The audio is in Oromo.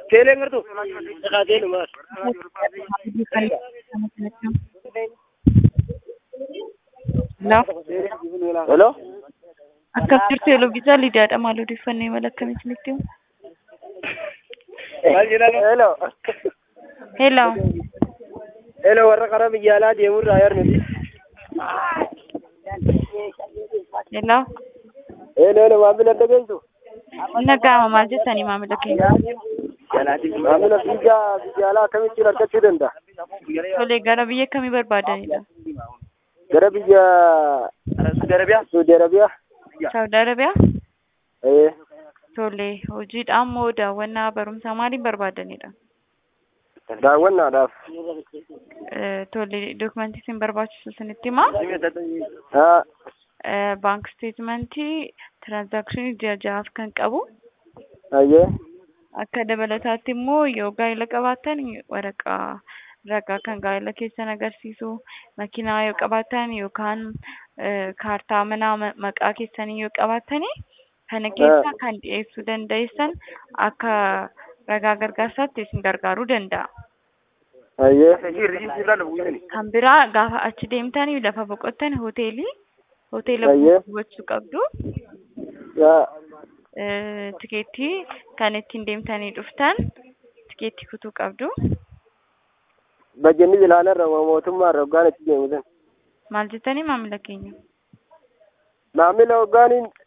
Teelee ngartu. Dhaqaa teelu maal? Hello. Hello. Akkam jirtu Eloviisaa Lidaadha. Maal odeeffannoo mala akkamii isinitti himu? Hello. Hello. Hello warra karaa biyya alaa deemurraa yar nuti. Hello. Hello hello maamila dhageessu. Nagaama maal jettanii maamila keenya? Maamila biyya biyya alaa akkamittiin argachuu danda'a? Tolee gara biyya kamii barbaadanidha? Gara biyya Saudi Arabiyaa. Saudi Arabiyaa. Saawudi Arabiyaa? Eh. Tolee hojiidhaan moo daawwannaa barumsaa maaliin barbaadanidha? Daawwannaadhaaf. Eh, Tolee dokumentii isin barbaachisu isinitti himaa? Haa. Eh, Baank steetmentii tiraansaakshinii ji'a ja'aaf kan qabu. Ayyee. Akka dabalataatti immoo yoo gaa'ela qabaatan waraqaa ragaa kan gaa'ela keessan agarsiisu makiinaa yoo qabaatan yookaan eh, kaartaa manaa ma- maqaa keessanii yoo qabaatan kana keessa kan dhiyeessuu dandeessan akka ragaa gargaarsaatti isin gargaaruu danda'a. Ayyee. Kan biraa gaafa achi deemtanii lafa boqottan hoteelii hoteela Ayyee. gochuu qabdu. Yaa. Eh, tikeettii kan ittiin deemtanii dhuftan tikeettii kutuu qabdu. Bajjenni ilaalarra mootummaarra hoggaan itti deemusan. Maal jettanii maamila keenya? Maamila hoggaaniin